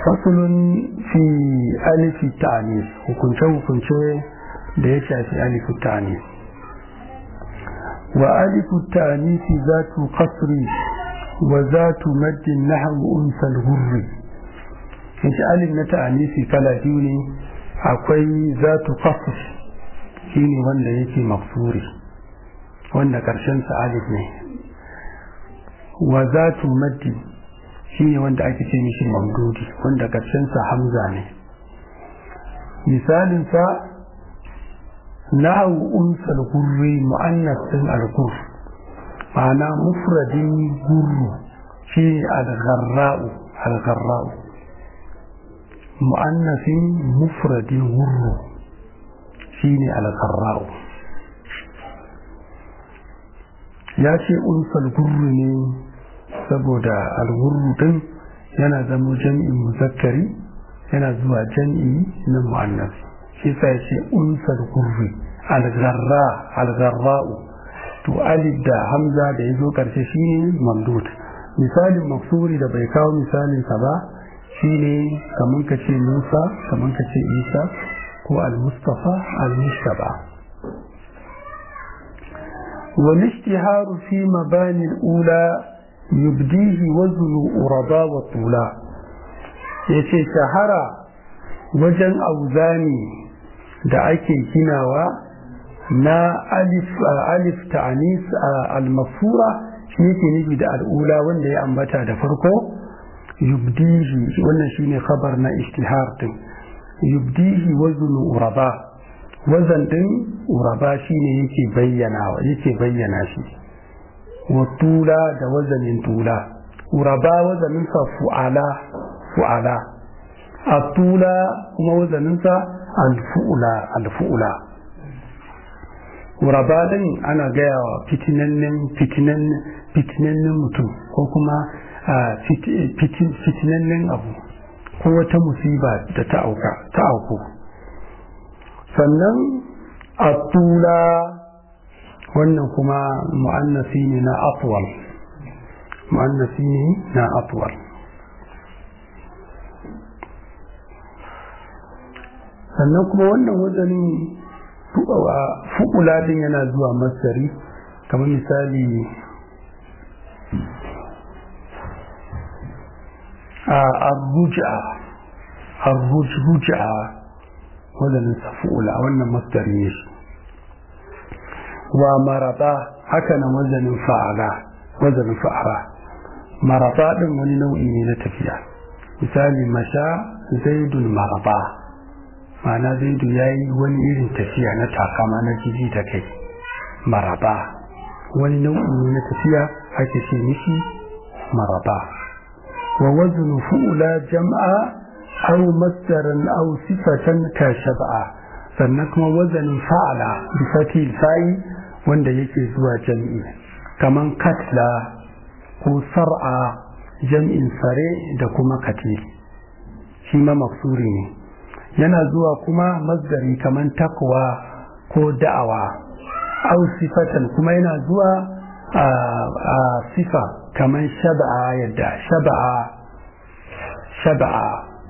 fasulun fi alifi ta'anis hukunce-hukunce da ya shafi alifi ta'anis wa alifu ta'anisi za tu kasri wa za tu maddin na unsal hurri yace alif na ta'anisi kala biyu ne akwai za tu kasri shine wanda yake maksuri wanda karshen sa alif ne wa za tu maddin shine wanda ake ce mishi mamdudi wanda sa hamza ne misalinsa nahu unsal gurri mu'annas din al-gur ma'ana mufradin gurru shi al-gharra'u al-gharra'u mu'annasin mufradin gurru shine al-gharra'u ya ce unsal gurru ne saboda algurru din yana zama jam'in muzakkari yana zuwa jam'i na mu'annas shi sa ya ce unsar gurri algarra algarra'u to alif da hamza da ya zo karshe shine mamdud misalin maksuri da bai kawo misalin sa ba shine kaman ka ce musa kaman ka ce isa ko al-mustafa al-mustaba والاشتهار في مباني الأولى يبديه وزن أرضا وطولا yace shahara wajen auzani da ake ginawa na alif alif ta'anis al-mafura shi yake nufi da al'ula wanda ya ambata da farko yubdihi wannan shine khabar na ishtihar din yubdihi waznu uraba wazan din uraba shine yake bayyana yake bayyana shi wa tula da wazanin tula uraba wazaninsa fu'ala fu'ala a tula kuma wazaninsa alfu'ula alfu'ula uraba din ana gaya wa fitinannen fitinannen mutum ko kuma fitinannen abu ko wata musiba da ta auka ta auku sannan a tula wannan kuma mu'annasi ne na atwal mu'annasi ne na atwal sannan kuma wannan wazanin fu'ula din yana zuwa masari kamar misali a arruja arruja wazanin safu'ula wannan masari ne shi wa marata haka nan wazanin fa'ala wazanin fa'ala marata din wani nau'i ne na tafiya misali masha zaidun marata ma'ana zaidu ya yi wani irin tafiya na takama na jiji da kai maraba wani nau'i ne na tafiya ake ce mishi maraba wa waznu fu'ula jam'a aw masdaran aw sifatan ka shab'a sannan kuma wazanin fa'ala bi fatil fa'i wanda yake zuwa jam'i kaman katla ko sar'a jam'in sare da kuma katil shi ma maksuri ne yana zuwa kuma masdari kaman takwa ko da'awa au sifatan kuma yana zuwa a sifa kaman shaba'a yadda shaba'a shaba'a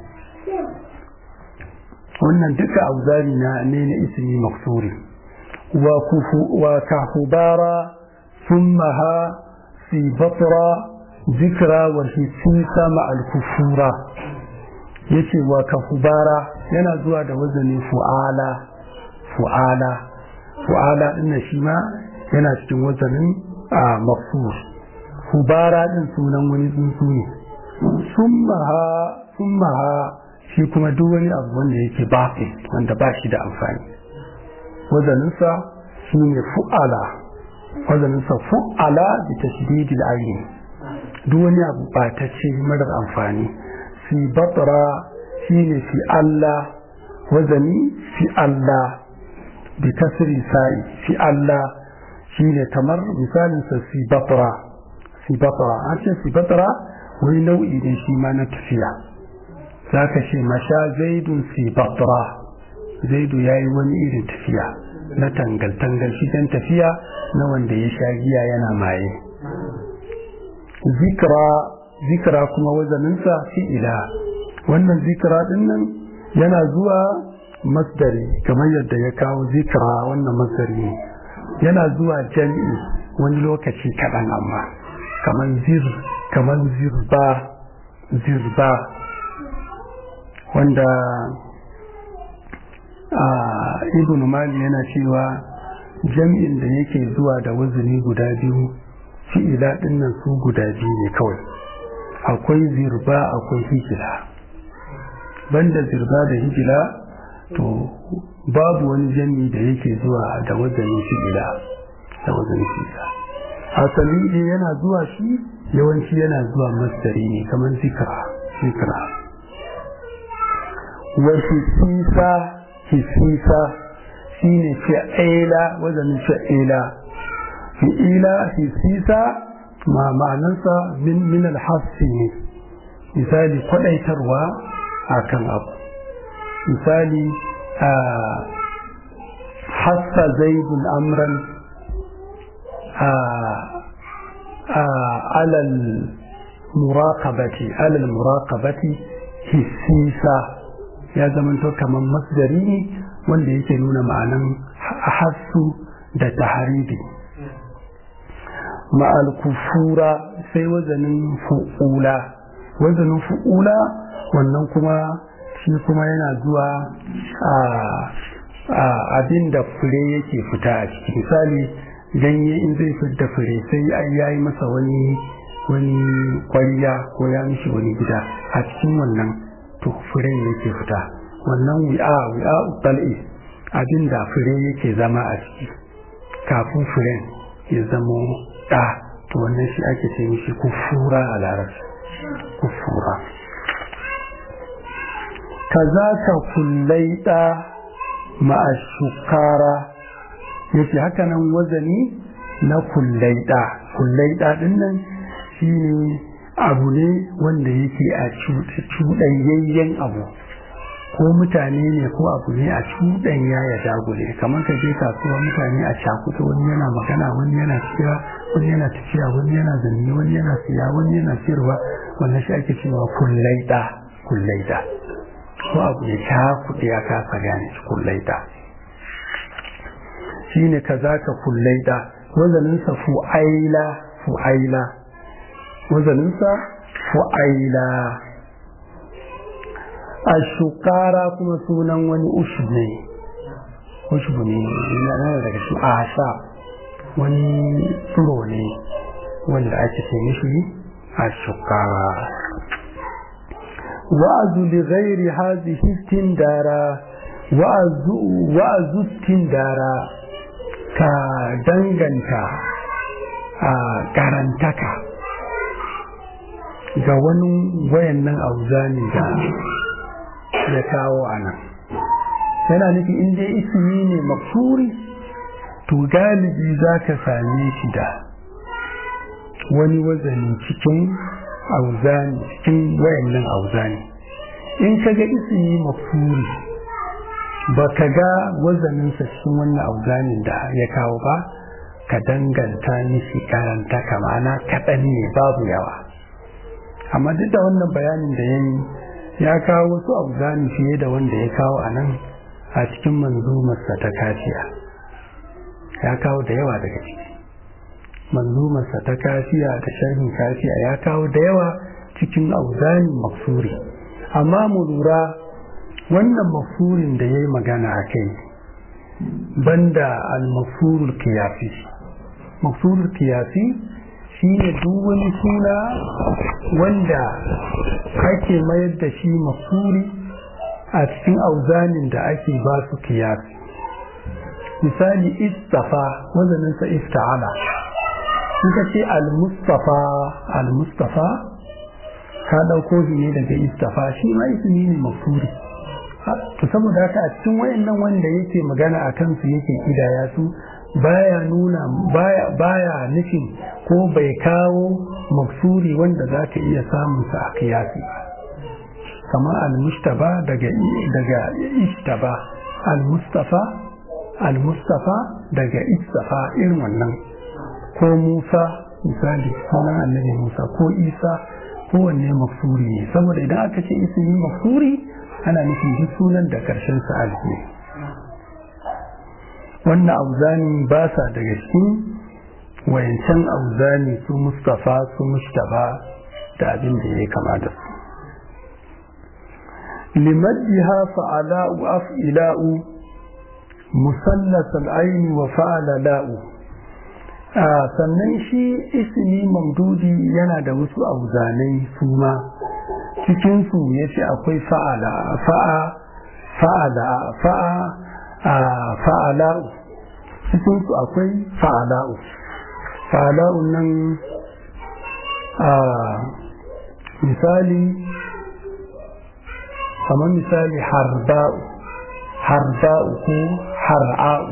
wannan duka auzari na ne na ismi maksuri wa kufu wa kahubara thummaha fi batra zikra wa hisisa ma al-kufura yace wa kahubara yana zuwa da wazanin fu'ala fu'ala fu'ala din shi ma yana cikin wazanin a mafsur hubara din sunan wani tsuntsu ne summaha summaha shi kuma duk wani abu wanda yake baƙi wanda ba shi da amfani wazaninsa shi ne fu'ala wazaninsa fu'ala da tashdidil ayin duk wani abu ba ta ce marar amfani fi batra shi ne fi Allah wazani fi Allah bi kasri sa'i fi Allah shi ne kamar misalinsa fi batra fi batra an ce fi batra wani nau'i ne shi ma na tafiya za ka ce masha zaidun fi batra zaidu ya yi wani irin tafiya na tangal-tangal shi dan tafiya na wanda ya sha giya yana maye zikra zikra kuma wazaninsa fi'ila wannan zikira din nan yana zuwa masdari kamar yadda ya kawo zikira wannan masdari ne yana zuwa jami'i wani lokaci kaɗan amma kamar zir kamar zirba zirba wanda a ibn mali yana cewa jami'in da yake zuwa da wazini guda biyu fi'ila dinnan su guda biyu ne kawai akwai zirba akwai hijila banda zirba da hijila to babu wani jami'i da yake zuwa da wazanin fi'ila da wazanin fi'ila asali ne yana zuwa shi yawanci yana zuwa masdari ne kamar zikra zikra wa hisisa hisisa shine fi'ila wazanin fi'ila fi'ila hisisa ma ma'anarsa min min alhassi ne misali kwadaitarwa akan abu misali a hassa zaidun amran a alal muraqabati alal muraqabati hisisa ya zamanto kamar masdari ne wanda yake nuna ma'anan hassu da taharidi ma'al kufura sai wazanin fu'ula wazanin fu'ula wannan kuma shi kuma yana zuwa a abin da fure yake fita a ciki misali ganye in zai fita fure sai an yayi masa wani wani kwariya ko ya mishi wani gida a cikin wannan to furen yake fita wannan wi'a wi'a tal'i abin da fure yake zama a ciki kafin furen ya zamo ɗa to wannan shi ake ce mishi kufura a larabci kufura kaza ka kullai ɗa ma'ashukara yace haka nan wazani na kullai ɗa kullai ɗa ɗin nan shi ne abu ne wanda yake a cuɗanyayyen abu ko mutane ne ko abu ne a cuɗanya ya dagule kamar ka je kasuwa mutane a cakuta wani yana magana wani yana tafiya wani yana tafiya wani yana zanne wani yana siya wani yana siyarwa wannan shi ake cewa kullaida kullaida ko abu ya cakuɗe ya kasa gane shi kullaida shine kaza ka kullaida wazaninsa fu'aila fu'aila wazaninsa fu'aila ashukara kuma sunan wani ushub ne ushub ne yana daga shi asha wani tsiro ne wanda ake ce mishi ashukara wa'azu li ghairi hadhihi istindara wa'azu wa'azu istindara ka danganta a karantaka ga wani wayannan auzani da ya kawo a nan yana nufi in dai ismi ne maksuri to galibi za ka same shi da wani wazani cikin auzani cikin wayannan auzani in ka ga ismi maksuri ba ka ga wazaninsa cikin wannan auzanin da ya kawo ba ka danganta mishi karanta kamana kaɗan ne babu yawa amma duk da wannan bayanin da ya yi ya kawo wasu auzani fiye da wanda ya kawo a nan a cikin manzumarsa ta kafiya ya kawo da yawa daga ciki manzumarsa ta kafiya da sharhin kafiya ya kawo da yawa cikin auzani maksuri amma mu lura wannan maksurin da ya yi magana a kai banda al-maksurul kiyasi maksurul kiyasi shi ne duk wani suna wanda ake mayar da shi maksuri a cikin auzanin da ake ba su kiyasi misali istafa wazaninsa ista'ala suka ce al-mustafa al-mustafa ka ɗauko shi ne daga istafa shi ma ismi ne maksuri to saboda haka a cikin wayannan wanda yake magana a kansu yake kidaya su baya nuna baya baya nufin ko bai kawo maksuri wanda za ka iya samun sa a kiyasi ba kamar al-mustaba daga daga istaba al-mustafa al-mustafa daga istafa irin wannan ko Musa misali sunan annabi Musa ko Isa kowanne maksuri ne saboda idan aka ce ismi maksuri ana nufin duk sunan da karshen sa alif ne wannan auzani ba sa daga cikin wayancan auzani su mustafa su mustaba da abin da ya kama da su limaddiha fa'ala'u af'ila'u musallas al'aini wa fa'ala la'u sannan shi ismi mamdudi yana da wasu auzanai su ma cikinsu ya ce akwai fa'ala fa'a fa'ala fa'a fa'ala'u cikinsu akwai fa'ala'u fa'ala'u nan misali kamar misali harba'u harba'u ko har'a'u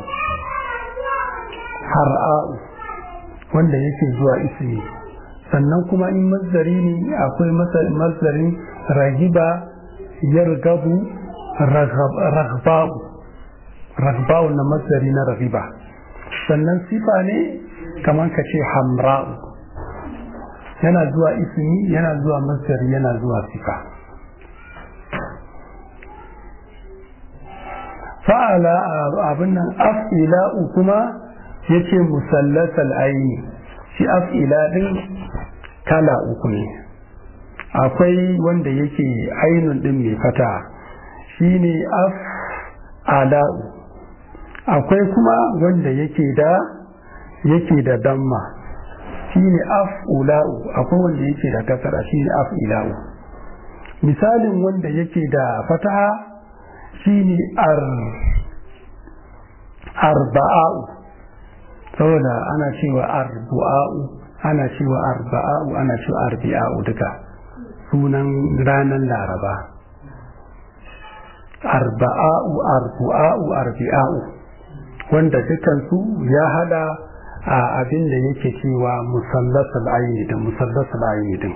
har'a'u wanda yake zuwa ismi sannan kuma in mazari ne akwai mazarin ragiba yargabu ragba'u ragba'u na mazari na ragiba sannan sifa ne kamar ka ce hamra'u yana zuwa ismi yana zuwa mazari yana zuwa sifa fa'ala abin nan af'ila'u kuma yace musallasal aini shi af'ila din kala uku ne akwai wanda yake ainun din mai fata shine af'ala'u akwai kuma wanda yake da yake da damma shine af'ula'u akwai wanda yake da kasara shine af'ila'u misalin wanda yake da fataha shine ar arba'a'u saboda ana cewa arba'a'u ana cewa arba'a'u ana cewa arbi'a'u duka sunan ranar laraba arba'a'u arba'a'u arbi'a'u wanda dukansu ya hada a abin da yake cewa musallasul aini da musallasul aini din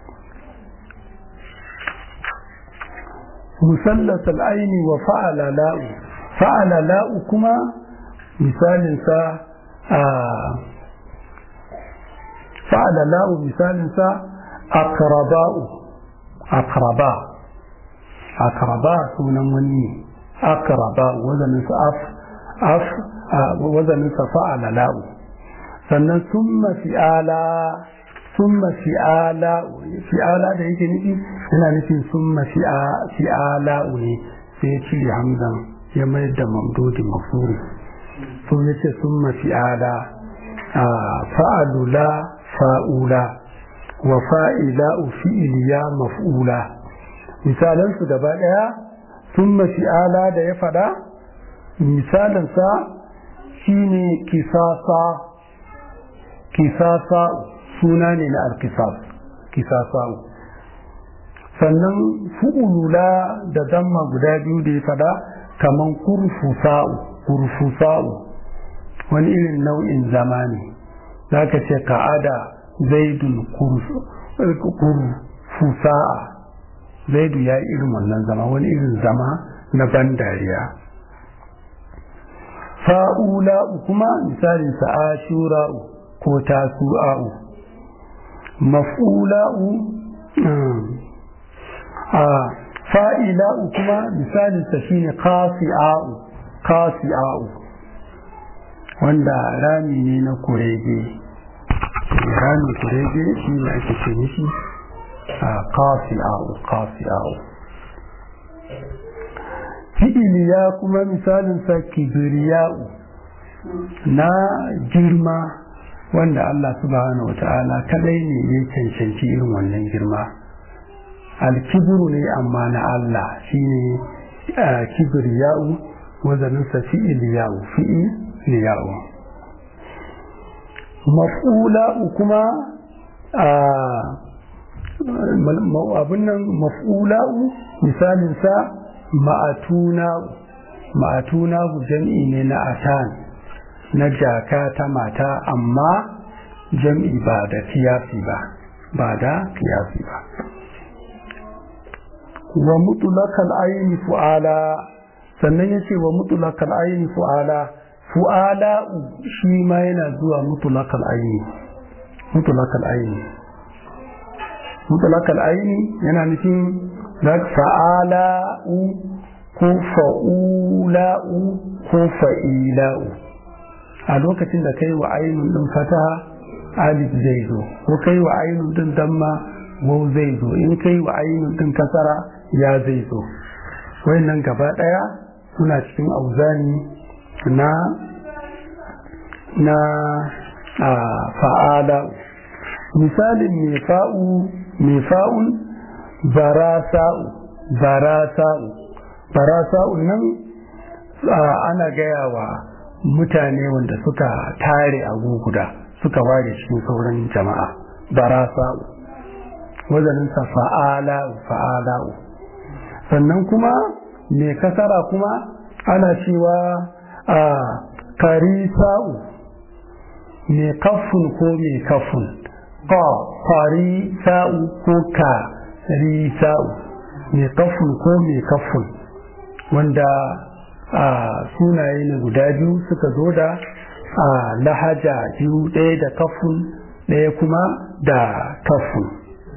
musallasul aini wa fa'ala la'u fa'ala la'u kuma misalinsa a fa'ala la'u misalinsa akraba'u akraba akraba sunan wani akraba wazaninsa af af wazaninsa fa'ala la'u sannan summa fi'ala summa fi'ala fi'ala da yake nufi yana nufin summa fi'ala ne sai ya cire hamzan ya mayar da mamdodi mafuri sun ya ce summa fi'ala fa'alula fa'ula wa fa'ila'u fi'iliya maf'ula misalansu gaba ɗaya summa fi'ala da ya faɗa misalinsa shine kisasa kisasa suna ne na alkisas kisasa'u sannan fu'ulula da damma guda biyu da ya fada kaman kurfusa'u kurfusa'u wani irin nau'in zama ne za ka ce ka'ada zaidun kurfusa'a zaidu ya irin wannan zama wani irin zama na ban dariya fa'ula'u kuma misalin sa'ashura'u ko tasu'a'u maf'ula'u a fa'ila'u kuma misalinsa shine qasi'a'u qasi'a'u wanda rami ne na kurege rami kurege shi ne ake ce mishi a qasi'a'u qasi'a'u fi'iliya kuma misalinsa kibriya'u na girma wanda Allah subhanahu wata'ala kadai ne ya cancanci irin wannan girma alkibiru ne amma na Allah shine kibriya'u wazaninsa fi'iliya'u fi'iliya'u maf'ula'u kuma abin nan maf'ula'u misalinsa ma'atuna'u ma'atuna'u jam'i ne na atan na jaka ta mata amma jam'i ba da kiyasi ba ba da kiyasi ba wa mutulakal ayni fu'ala sannan yace wa mutulakal ayni fu'ala fu'ala shi ma yana zuwa mutulakal ayni mutulakal ayni mutlaqal aini yana nufin zak fa'ala'u ko fa'ula'u ko fa'ila'u a lokacin da kai wa ainun din fataha alif zai zo ko kai wa ainun din damma wau zai zo in kai wa ainun din kasara ya zai zo wayannan gaba daya suna cikin auzani na na fa'ala misalin mefa'u mefa'un barasa'u barasa'u barasa'u nan ana gaya wa mutane wanda suka tare a guguda suka ware cikin sauran jama'a barasa'u wazaninsa fa'ala'u fa'ala'u sannan kuma mai kasara kuma ana cewa a karisa'u mai kafin ko mai kafin ka karisa'u ko ka risa'u mai kafin ko mai kafin wanda a sunaye ne guda biyu suka zo da a lahaja biyu ɗaya da kafin ɗaya kuma da kafin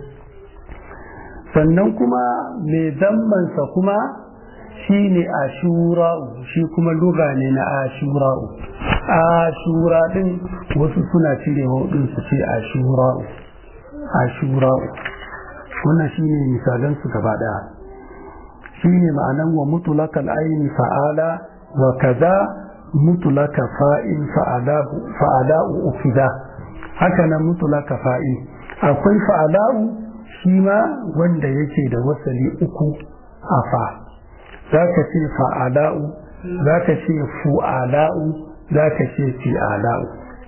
sannan kuma mai zammansa kuma shi ne ashura'u shi kuma luga ne na ashura'u ashura din wasu suna cire din su ce ashura'u ashura'u wannan shi ne misalansu gaba ɗaya shi ne ma'anan wa mutulakal aini fa'ala wa kaza mutulaka fa'in fa'ala'u ufida haka nan mutulaka fa'in akwai fa'ala'u shi ma wanda yake da wasali uku a fa za ka ce fa'ala'u za ka ce fu'ala'u za ka ce fi'ala'u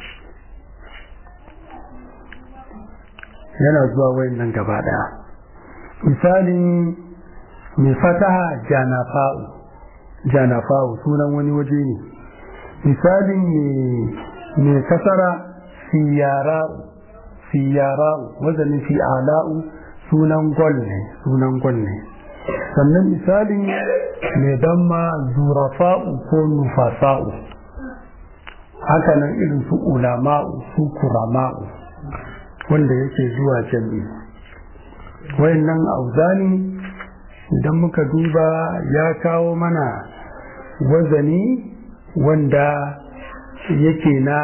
yana zuwa wayan nan gaba ɗaya misalin mai fataha janafa'u janafa'u sunan wani waje ne misalin mai kasara siyara'u siyara'u wazanin fi'ala'u sunan gwal ne sunan gwal ne sannan misalin mai damma zurafa'u ko nufasa'u haka nan irin su ulama'u su kurama'u wanda yake zuwa jami'i wayannan auzani idan muka duba ya kawo mana wazani wanda yake na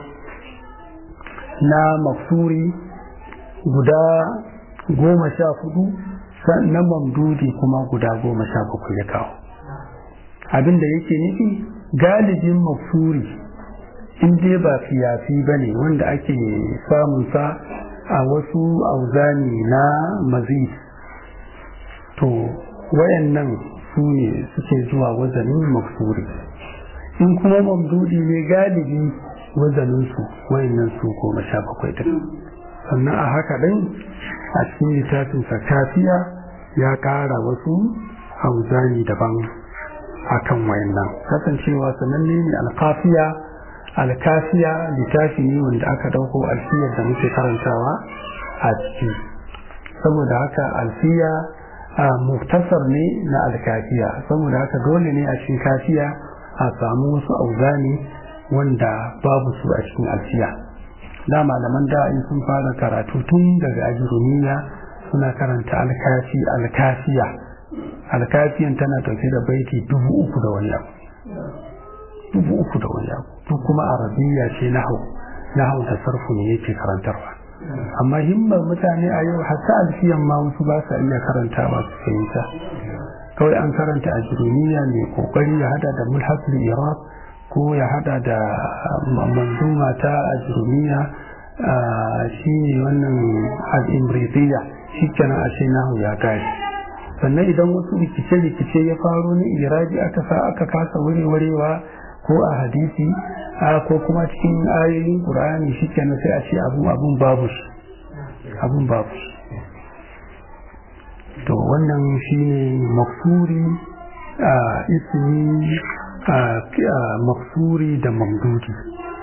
na maksuri guda goma sha hudu na mamdudi kuma guda goma sha bakwai ya kawo abinda yake nufi galibin maksuri in dai ba fiyafi ba ne wanda ake samunsa a wasu auzani na mazi to wayannan su ne suke zuwa wazanin maksuri in kuma mamdudi ne galibi wazaninsu wayannan su goma sha bakwai din sannan a haka ɗin a cikin littafinsa kafiya ya ƙara wasu hauzani daban a kan wayannan kasancewa sananne ne alkafiya alkafiya littafi ne wanda aka ɗauko alfiyar da muke karantawa a ciki saboda haka alfiya a muftasar ne na alkafiya saboda haka dole ne a cikin kafiya a samu wasu auzani wanda babu su a cikin alfiya da malaman da in sun fara karatu tun daga ajirumiya suna karanta alkafi alkafiya alkafiyan tana tafi da baiti dubu uku da wani abu dubu uku da wani abu duk kuma arabiya ce nahau nahau da sarfu ne yake karantarwa amma himmar mutane a yau hatta alfiyan ma wasu ba sa iya karantawa su fahimta kawai an karanta ajirumiya mai kokari ya hada da mulhasul iraq ko ya hada da manzuma ta ajirumiya shi ne wannan al'imritiya shi kenan a ce nahu ya gari sannan idan wasu rikice-rikice ya faru ni iraji aka sa aka kasa warewa ko a hadisi ko kuma cikin ayoyin ƙur'ani shi kenan sai a ce abun babu shi abun babu shi to wannan shi ne maksuri a ismi maksuri da mamdudi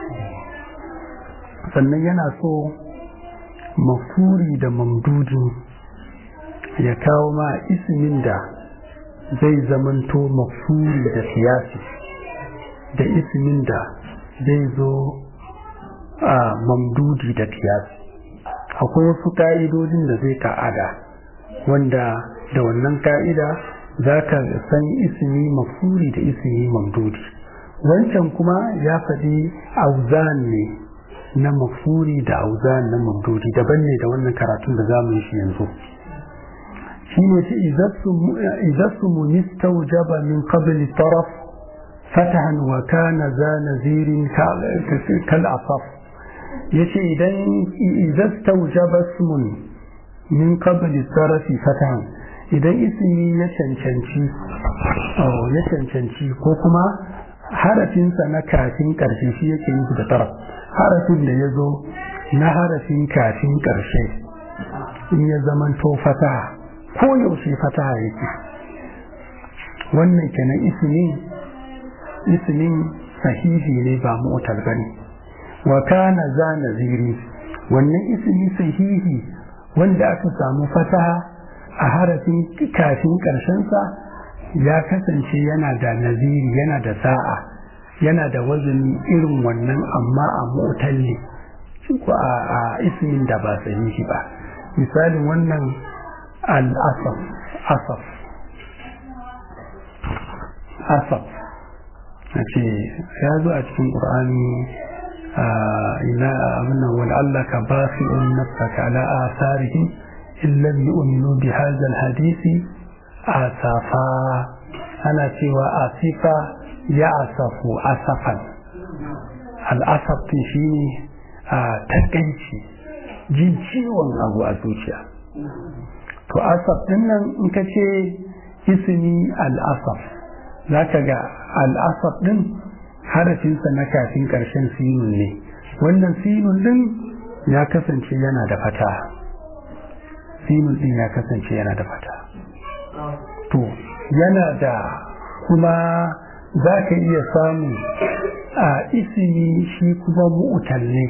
sannan yana so maksuri da mamdudi ya kawo ma ismin da zai zamanto maksuri da siyasi da ismin da zai zo a mamdudi da kiyasi akwai wasu ka'idodin da zai ta'ada wanda da wannan ka'ida za ka san ismi mafuri da ismi mamdudi wancan kuma ya faɗi auzan ne na mafuri da auzan na mamdudi daban ne da wannan karatun da zamu yi shi yanzu shi ne ce izasu munistawjaba min qabli taraf fatahan wa kana za nazirin kal asaf yace idan izastawjaba ismun min qabli tarafi fatahan idan ismi ya cancanci ya cancanci ko kuma harafinsa na kafin ƙarshe shi yake nufi da taraf harafin da ya zo na harafin kafin ƙarshe in ya zaman to fataha ko yaushe fataha yake wannan kenan ismin ismin sahihi ne ba mu'tal bane wa kana za naziri wannan ismi sahihi wanda aka samu fataha a harafin kafin ƙarshensa ya kasance yana da naziri yana da sa'a yana da wazani irin wannan amma a mutalli ko a ismin da ba sahihi ba misalin wannan al-asaf asaf asaf a ce ya zo a cikin ƙur'ani ina abin wani Allah ka ba fi un nafsaka ala asarihim illam yu'minu bi hadha al-hadisi asafa ana cewa asifa ya asafu asafan al'asaf din shi ne a takaici jin ciwon abu a zuciya to asaf din nan in ka ce ismi al'asaf za ka ga al'asaf din harafinsa na kafin ƙarshen sinun ne wannan sinun din ya kasance yana da fata sinun din ya kasance yana da fata to yana da kuma za ka iya samu a isimi shi kuma mu'utal ne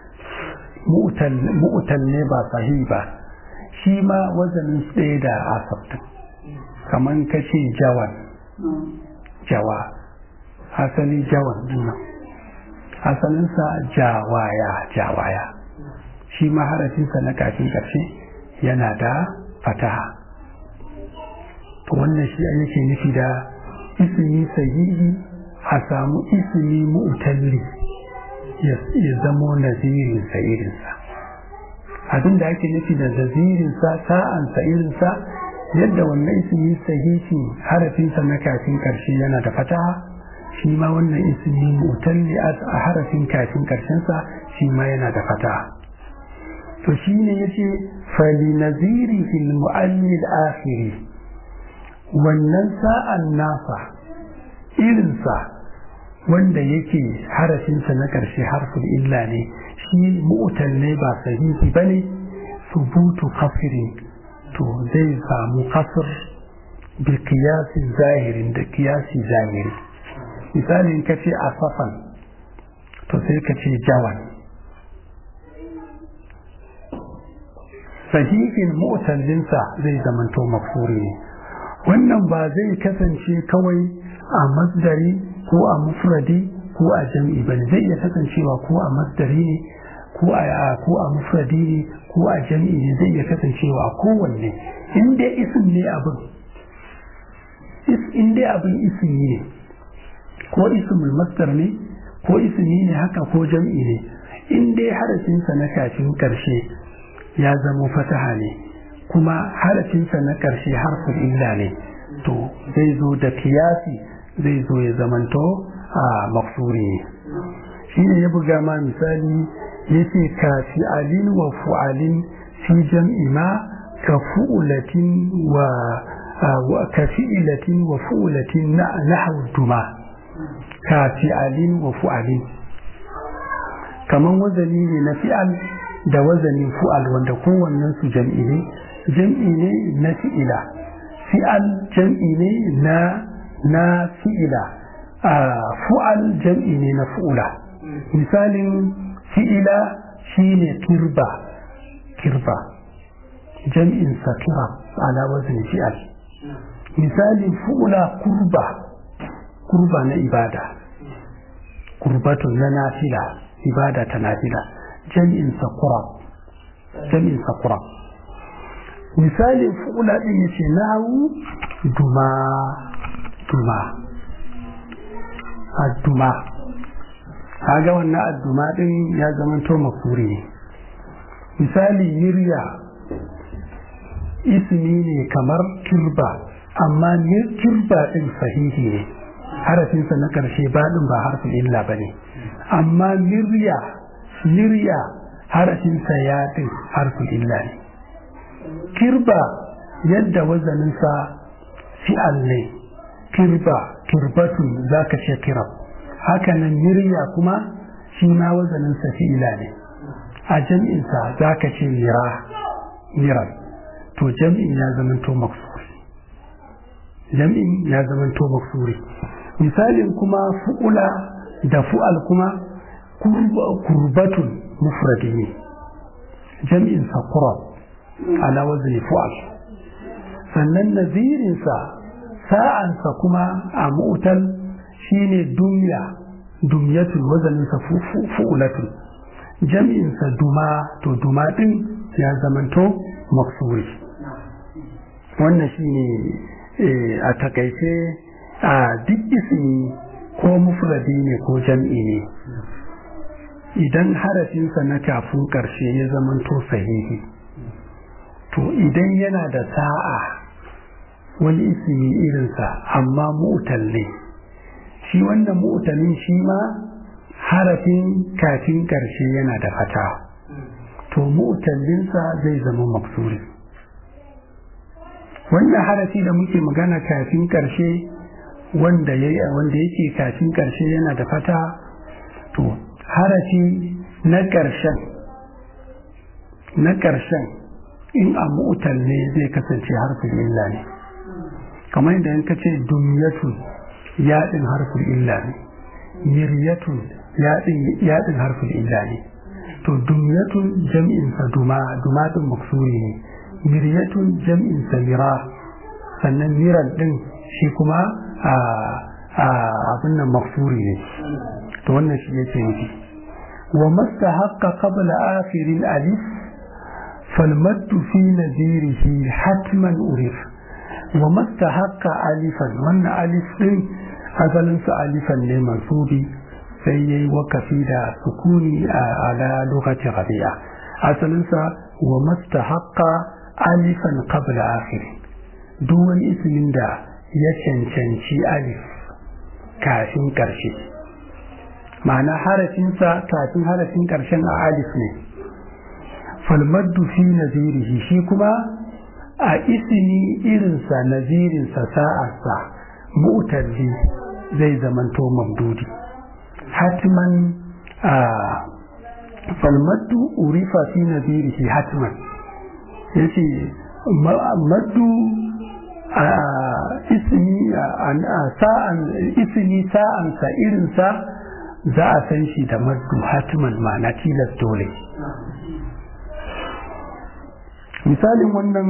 mu'utal ne ba sahi ba shi ma wazanin tsaye da asabtin kamar ka ce jawan jawa asali jawan dinnan asalinsa jawaya jawaya shi ma harafinsa na kafin ƙarshe yana da fataha to wannan shi yake nufi da ismi sahihi a samu ismi mu'talli ya zamo nazirin sa irinsa abin da ake nufi da nazirin sa sa'an sa irinsa yadda wannan ismi sahihi harafinsa na kafin karshe yana da fataha shi ma wannan ismi mu'talli a harafin kafin karshensa shi ma yana da fataha to shine yace fali naziri fil mu'allil akhiri wannan sa'an nasa irinsa wanda yake harafinsa na ƙarshe harfin illa ne shi mu'utal ne ba sahihi ba ne subutu kafirin to zai samu kasir bi kiyasin zahirin da kiyasi zahiri misalin ka ce asafan to sai ka ce jawan sahihin mu'tallinsa zai zamanto mafuri ne wannan ba zai kasance kawai a masdari ko a mufradi ko a jam'i bane zai iya kasancewa ko a masdari ne ko a ko a mufradi ne ko a jam'i ne zai iya kasancewa a kowanne in dai isim ne abin in dai abin ismi ne ko ismul masdar ne ko ismi ne haka ko jam'i ne in dai harafinsa na kafin karshe ya zama fataha ne kuma harafinsa na ƙarshe harfin illa ne to zai zo da kiyasi zai zo ya zamanto a maksuri ne shi ne ya buga ma misali ya ce ka fi'alin wa fu'alin fi jam'i ma ka fu'ulatin wa ka fi'ilatin wa fu'ulatin na duma ka fi'alin wa fu'alin kaman wazani ne na fi'al da wazanin fu'al wanda kowannen su jam'i ne jam'i ne na fi'ila fi'al jam'i ne na na fi'ila a fu'al jam'i ne na fu'ula misalin fi'ila shine kirba kirba jam'in sa kira ala wazin fi'al misalin fu'ula kurba kurba na ibada kurbatun na nafila ibada ta nafila jam'in sa kurab jam'in sa qura misalin fu'ula din yace nahu duma duma adduma kaga wannan adduma din ya zama to makuri ne misali mirya ismi ne kamar kirba amma kirba din sahihi ne harafinsa na ƙarshe baɗin ba harfin illa ba ne amma mirya mirya harafinsa ya ɗin harfin illa ne kirba yadda wazaninsa fi'al ne kirba kirbatun za ka ce kirab hakanan mirya kuma shi ma wazaninsa fi'ila ne a jam'insa za ka ce mira miran to jam'in ya zamanto maksuri jam'in ya zamanto maksuri misalin kuma fu'ula da fu'al kuma kurbatun mufradi ne jam'in sa kurab ala wazni fu'al sannan nazirinsa sa'ansa kuma a mu'tal shine dumya dumyatun wazaninsa fu'ulatun jam'insa duma to duma din ya zamanto maksuri wannan shine a takaice a duk ismi ko mufradi ne ko jam'i ne idan harafinsa na kafin ƙarshe ya zamanto sahihi to idan yana da sa'a wani ismi irinsa amma mu'tal ne shi wannan mu'talin shi ma harafin kafin ƙarshe yana da fata to mu'tallinsa zai zama maksuri wannan harafi da muke magana kafin ƙarshe wanda ya wanda yake kafin ƙarshe yana da fata to harafi na ƙarshen na ƙarshen in a mu'tal ne zai kasance harfin illa ne kamar yadda in ka ce dumyatun yaɗin harfin illa ne miryatun yaɗin harfin illa ne to dumyatun jam'insa duma duma ɗin maksuri ne miryatun jam'insa mira sannan miran ɗin shi kuma abin nan maksuri ne to wannan shi yake nufi wa mastahaqqa qabla akhirin alif فالمد في نذيره حتما أرف ومستحق ألفا وأن ألف أصلا ألفا لمنصوبي سيي وكفي دا سكوني على لغة غبية أصلا ومستحق ألفا قبل آخر دون اسم دا يشنشنشي ألف كافين كرشي معنى حرفين كافين حرفين كرشن ألف ne falmaddu fi nazirihi shi kuma a isini irinsa nazirinsa sa'arsa mu'talli zai zamanto mamdudi hatman a falmaddu urifa fi nazirihi hatman yace maddu a isini sa'an isini sa'ansa irinsa za a san shi da maddu hatman ma'ana tilas dole misalin wannan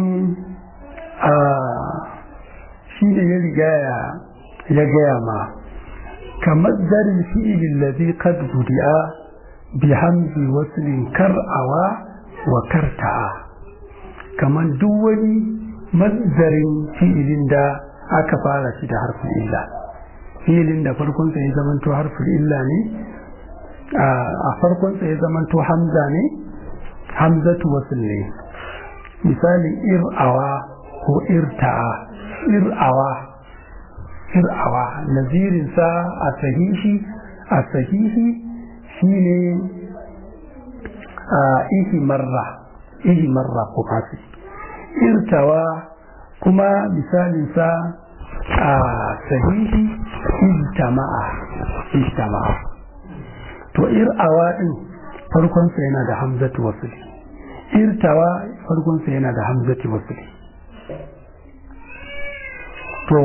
shi ne ya riga ya gaya ma kamar zarin fi'ilin lazi kad budi'a bi hamzi waslin kar'awa wa karta'a kamar duk wani mazdarin fi'ilin da aka fara shi da harfin illa fi'ilin da farkonsa ya zamanto harfin illa ne a farkonsa ya zamanto hamza ne hamzatu wasl ne misalin ir'awa ko irta'a ir'awa ir'awa nazirinsa a sahihi a sahihi shine a ihi marra ihi marra ko kasi irtawa kuma misalinsa a sahihi ijtama'a ijtama'a to ir'awa din farkonsa yana da hamzatu wasuli irtawa farkonsa yana da hamzati wasuli to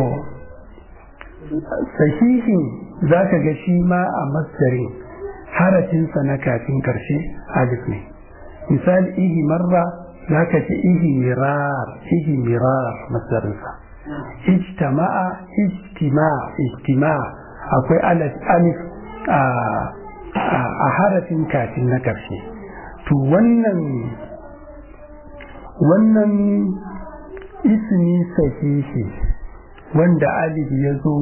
sahihin za ka ga shi ma a masdarin harafinsa na kafin karshe alif ne misali ihi marra za ka ce ihi mirar ihi mirar masdarinsa ijtama'a ijtima ijtima akwai alif a harafin kafin na karshe to wannan wannan ismi sahihi wanda alif ya zo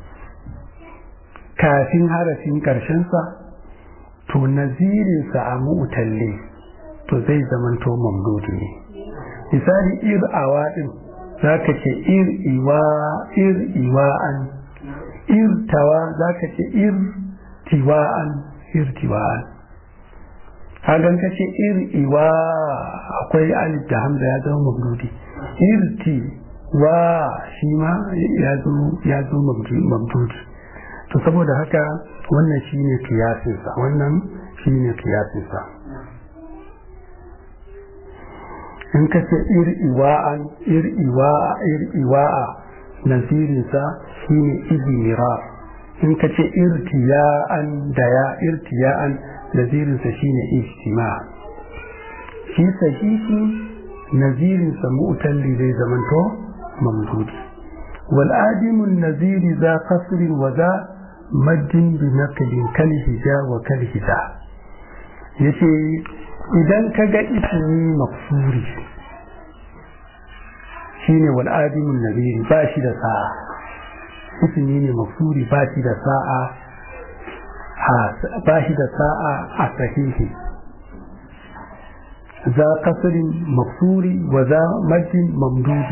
kafin harafin ƙarshensa to nazirinsa a mu'talle to zai zamanto mamdudi ne misali ir awa din za ka ce ir iwa ir iwa'an ir tawa za ka ce ir tiwa'an ir tiwa'an hagan ka ce ir iwa akwai alif da hamza ya zama mamdudi ir ti wa shi ma ya zo mamdudi to saboda haka wannan shi ne kiyasinsa wannan shi ne kiyasinsa in ka ce ir'iwa'an ir'iwa'a ir'iwa'a nasirinsa shi ne izmira in ka ce irtiya'an da ya irtiya'an nasirinsa shi ne ijtima shi sahihi nazirinsa mu'talli zai zamanto mamdudi والآدم النذير ذا قصر وذا مد بنقل كالهجا وكالهجا yace idan ka ga ismi maksuri shine wal adimun nabiri ba shi da sa'a ismi ne maksuri ba shi da sa'a ba shi da sa'a a sahihi za kasrin maksuri wa za majin mamdudi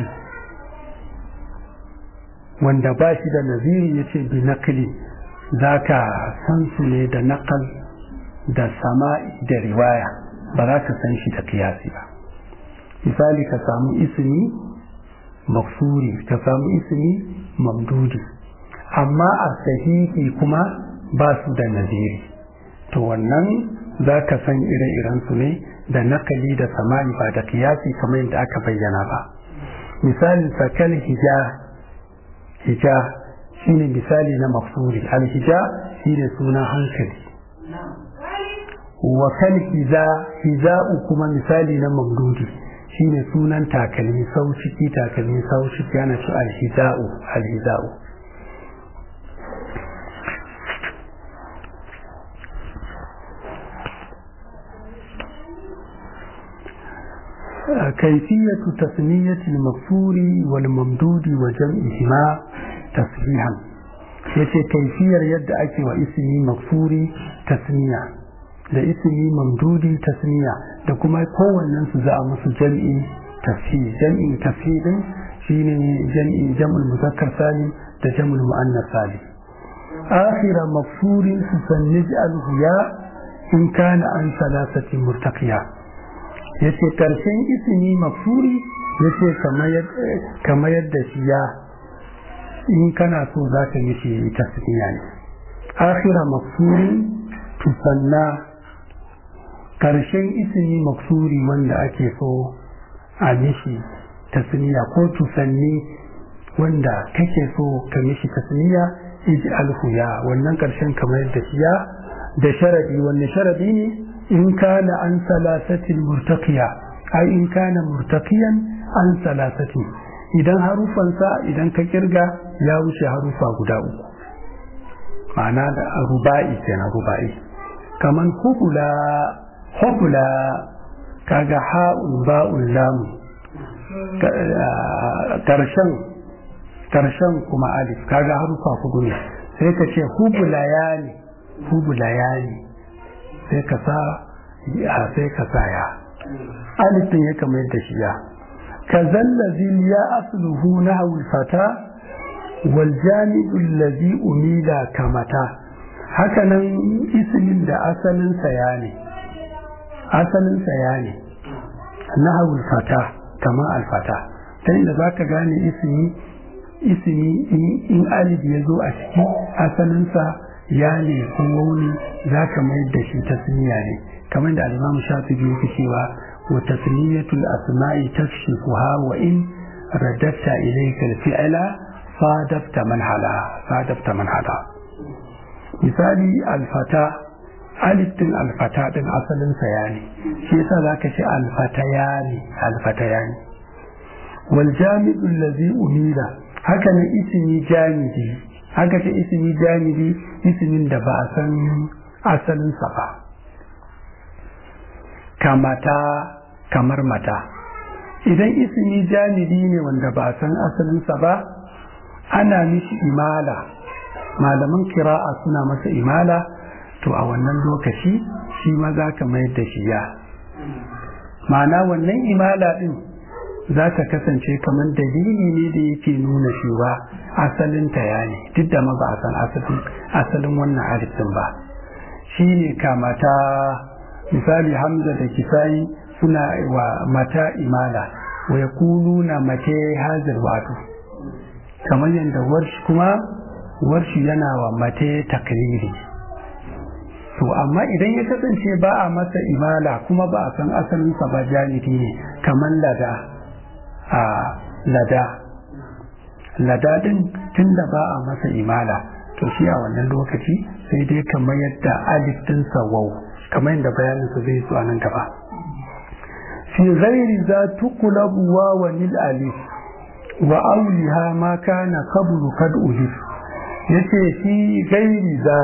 wanda ba shi da naziri ya ce bi nakli za ka san su ne da nakal da sama'i da riwaya ba za ka san shi da kiyasi ba misali ka samu ismi maksuri ka samu ismi mamdudi amma a sahihi kuma ba su da naziri to wannan za ka san ire-iren su ne da nakali da sama'i ba da kiyasi kamar yadda aka bayyana ba misali sakal hija hija shine misali na mafsuri alhija shine suna hankali wa kal hiza hiza'u kuma misali na mamdudi shine sunan takalmi sau ciki takalmi sau ciki ana ci alhiza'u alhiza'u كيفية تسمية المغفور والممدود وجمعهما تسبيحا yace kaifiyar yadda ake wa ismi magfuri tasmiya da ismi mamdudi tasmiya da kuma kowannen su za a musu jam'i tafi jam'in tafi din shine jam'i jam'ul muzakkar salim da jam'ul muannas salim akhira magfurin su sannij al-huya in kana an salasati murtaqiya yace karshen ismi mafuri yace kamar yadda shi ya in kana so za ka mishi tasniya ne akhira mafuri tusanna karshen ismi mafuri wanda ake so a mishi tasniya ko tusanni wanda kake so ka mishi tasniya iji alhuya wannan karshen kamar yadda shi ya da sharadi wanne sharadi ne in kana an salasatin murtaqiya ai in kana murtaqiyan an salasatin idan harufansa idan ka kirga ya wuce harufa guda uku ma'ana da ruba'i kenan ruba'i kaman hukula hukula kaga ha'un ba'un lamu karshen karshen kuma alif kaga harufa hudu ne sai ka ce hubula yani hubula yani sai ka sa ya sai ka sa ya alifin ya kamar da shi ya ka zallazi ya asluhu nahwu fata wal jami'u allazi umila kamata haka nan ismin da asalin sa ya ne asalin sa ya ne nahwu fata kama alfata ta inda zaka gane ismi ismi in alif ya zo a ciki asalin sa ya ne ko wani za ka mayar da shi tasniya ne kamar da alimamu shafi biyu ke cewa wa tasniyatul asma'i tafshifuha wa in radatta ilayka al-fi'la sadafta man hala sadafta man hala misali alfata alif din alfata din asalin sa ya ne shi yasa zaka ce alfatayani alfatayani wal jami'u allazi umila haka ne ismi jami'i haka ce ismi jami'i ismin da ba a san asalinsa ba kamata kamar mata idan ismi janibi ne wanda ba san asalinsa ba ana mishi imala malaman kira'a suna masa imala to a wannan lokaci shi ma za ka mayar da shi ya ma'ana wannan imala din za ta kasance kamar dalili ne da yake nuna cewa asalin ta ya ne duk da ma ba a san asalin wannan alif din ba shi ne kamata misali hamza da kisayi suna wa mata imala wa ya na mace hazir wato kamar yadda warshi kuma warshi yana wa mace takriri to amma idan ya kasance ba a masa imala kuma ba a san asalinsa ba janibi ne kamar lada a lada lada din tun da ba a masa imala to shi a wannan lokaci sai dai kamar yadda alif din wau kamar yadda bayanin su zai zuwa nan gaba fi ghairi za tuqlabu wa lil alif wa awliha ma kana qablu kad ulif yace fi ghairi za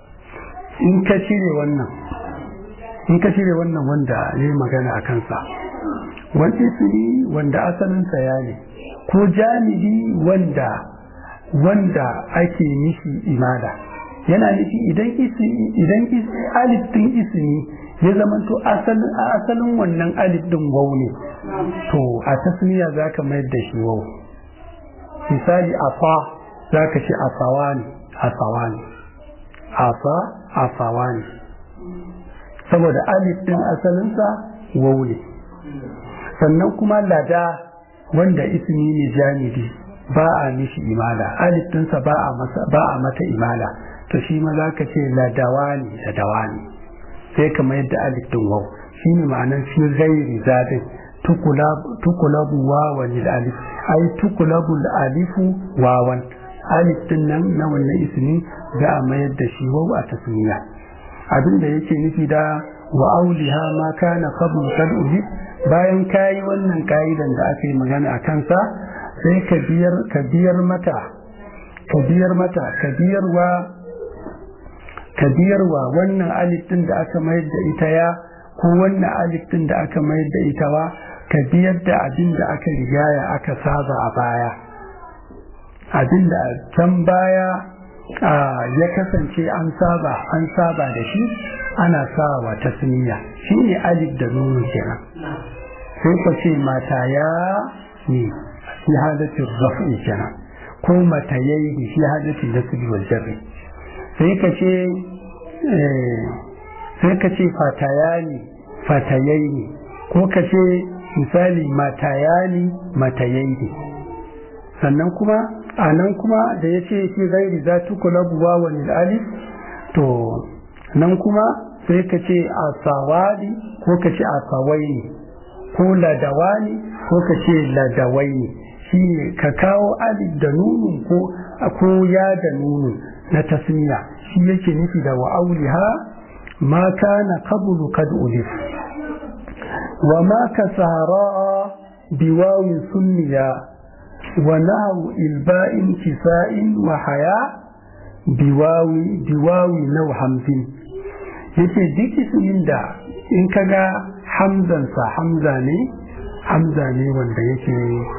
in ka cire wannan in ka cire wannan wanda ya yi magana a kansa wani ismi wanda asalinsa ya ne ko jami'i wanda wanda ake nishi imada yana nufi idan idan alif din ismi ya zama to asalin asalin wannan alif din wau ne to a tasmiya zaka mayar da shi wau misali afa zaka ce afawani afawani afa afawani saboda alif din asalinsa wau ne sannan kuma lada wanda ismi ne jami'i ba a mishi imala alif dinsa ba a masa ba a mata imala to shi ma zaka ce ladawani ladawani sai kamar yadda alif din wau shine ma'anar fi ghairi zadin tukulabu wawan alif ai tukulabu alifu wawan alif din nan na wannan ismi za a mayar da shi wau a tasmiya abin da yake nufi da wa auliha ma kana qabl kad bayan kayi wannan ka'idan da aka yi magana a kansa sai ka biyar ka biyar mata ka biyar mata ka biyarwa ka biyarwa wannan alif din da aka mayar da ita ya ko wannan alif din da aka mayar da ita wa ka biyar da abin da aka rigaya aka saba a baya abin da can baya ya kasance an saba an saba da shi ana sawa tasniya shi ne alif da nunu kenan sai ka ce mata ya ne fi hadatin rafi kenan ko mata yayi fi hadatin nasbi wal jarri sai ka ce sai ka ce fatayani fatayaini ko ka ce misali matayani matayaini sannan kuma a nan kuma da ya ce fi gairi za tu kula buwa wani alif to nan kuma sai ka ce a sawadi ko ka ce a sawaini ko ladawani ko ka ce ladawaini shi ne ka kawo alif da nunun ko ko ya da nunun na tasmiya shi yake nufi da wa auliha ma kana qablu kad ulif wa ma ka sahara biwawin sunniya wa nahu ilba'in kisa'in wa haya biwawi biwawi nau hamzin yace duk ismin da in kaga hamzansa hamza ne hamza ne wanda yake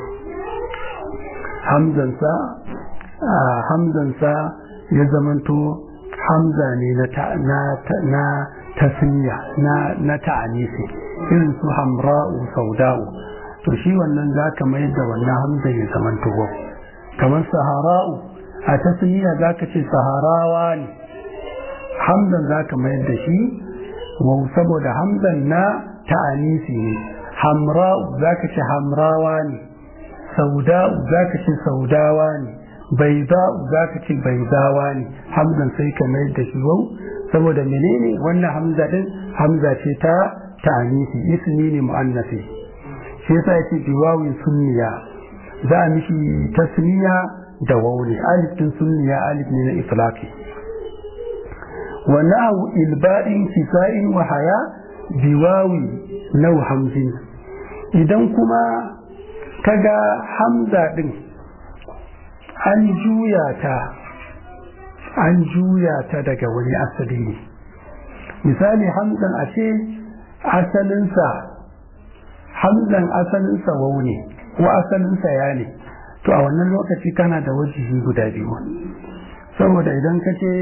hamzansa hamzansa ya zamanto hamza ne na tasniya na ta'anisi irin su hamra'u sauda'u to shi wannan za ka mayar da wannan hamza ya zamanto wa kamar sahara'u a tasniya za ka ce saharawa ne hamzan za ka mayar da shi wa saboda hamzan na ta'anisi ne hamra'u za ka ce hamrawa ne sauda'u za ka ce saudawa ne baida'u za ka ce baidawa ne hamzan sai ka mayar da shi wau saboda menene wannan hamza din hamza ce ta ta'anisi ismi ne mu'annasi shi yasa yake biwawin sunniya za a mishi tasniya da wauri alif din sunniya alif ne na iflaqi wa na'u ilba'in kisa'in wa haya biwawi nau hamzin idan kuma kaga hamza din an juya ta an juya ta daga wani asali ne misali hamzan a ce asalinsa hamzan asalinsa wau ne ko asalinsa ya ne to a wannan lokaci kana da wajihi guda biyu saboda idan ka ce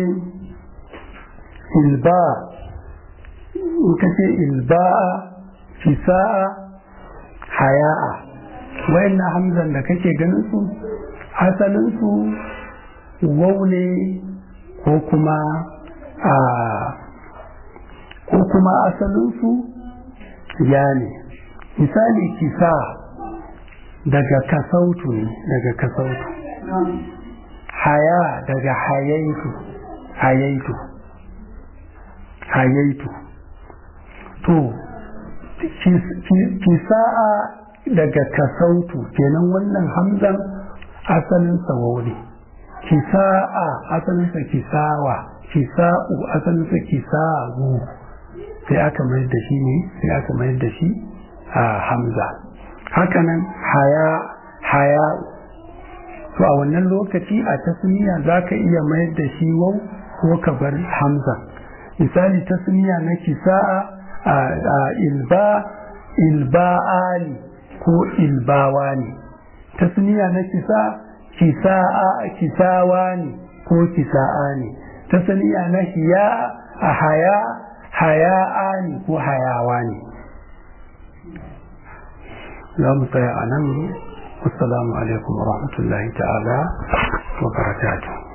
ilba in ka ce ilba fisa'a haya'a wayannan hamzan da kake ganin su asalinsu wau ne ko kuma a ko kuma asalinsu ya ne misali kisa daga kasautu ne daga kasautu haya daga hayaitu hayaitu hayaitu to kisa'a daga kasautu kenan wannan hamzan asalin sawo ne kisa'a asalinsa kisawa kisa'u asalinsa kisa'u sai aka mayar da shi ne sai aka mayar da shi a hamza hakanan haya haya to a wannan lokaci a tasmiya za ka iya mayar da shi wau ko ka bar hamza misali tasmiya na kisa'a a ilba ilba'ani ko ilbawani tasmiya na kisa kisa'a kisawani ko kisa'ani tasmiya na hiya a haya haya'ani ko hayawani za mu tsaya a nan assalamu alaikum wa rahmatullahi ta'ala wa barakatuh